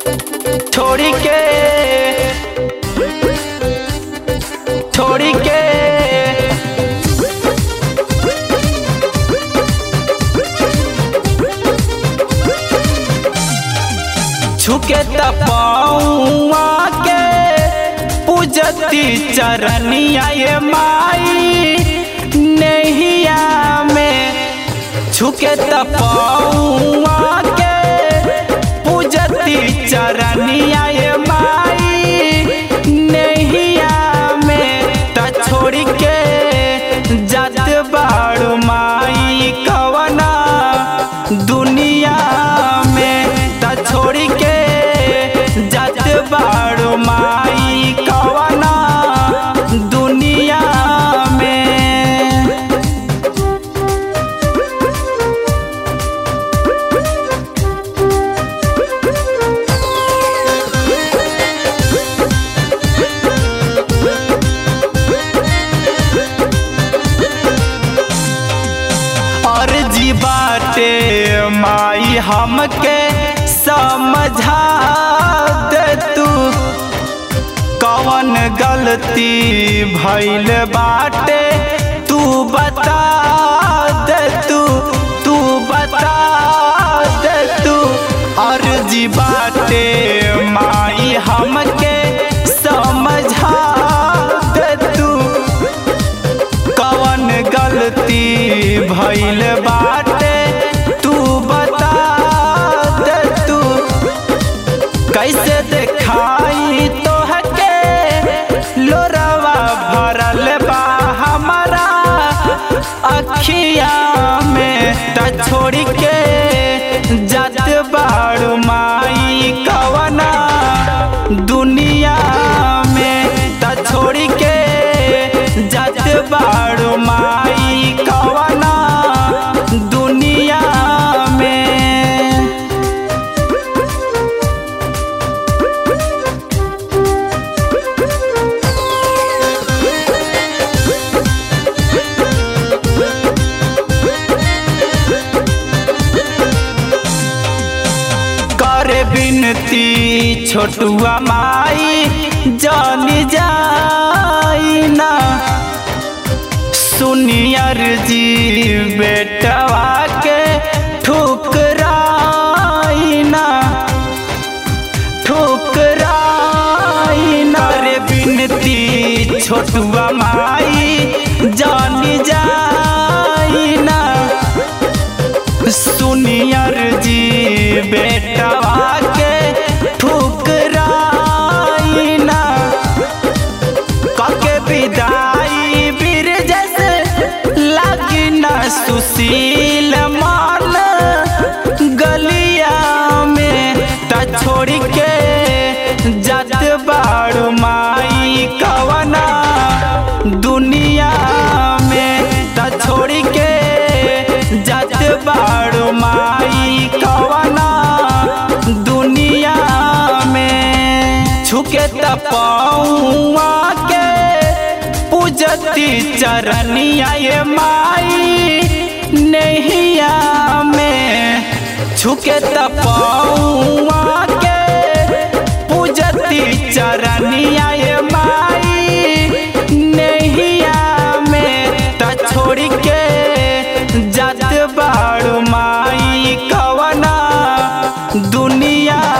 छोड़ी के छोड़ी के झुके तपौआ के पूजती चरनिया ये माई नैया में झुके तपौआ के पूजती चरनिया ये माई नैया में त छोड़ के जात बाड़ू माई कवना दुनिया में त छोड़ के जात बाड़ू माई कवना दुनिया में अर्जी बाटे माई हमके समझा दे तू कवन गलती भइल बाटे तू बता दे तू तू बता दे तू अर्जी बाटे माई हमके समझा दे तू कवन गलती भइल बाटे तू बता दे तू कैसे देखाई तोहके लोरवा भरल बा हमारा अखिया में त छोड़ के जात बाड़ू माई कवना दुनिया में त छोड़ के जात बाड़ू माई कवना दुनिया में करे बिनती छोटुआ माई जानी जाई ना सुनियर जी बेटवा के ठुकराई ना ठुकराई ना रे बिनती छोटुआ माई जानी जाई ना सुनियर जी बेटवा के ठुकराई ना कके विदाई बीर जैसे लगी न सुशील मान गलिया में त छोड़ के जात बाड़ू माई कवना दुनिया में त छोड़ के जात बाड़ू माई कवना दुनिया में छुके तपौआ के पूजती चरनिया ये माई नैया में छुके तपौआ के पूजती चरनिया ये माई नैया में त छोड़ के जात बाड़ू माई कवना दुनिया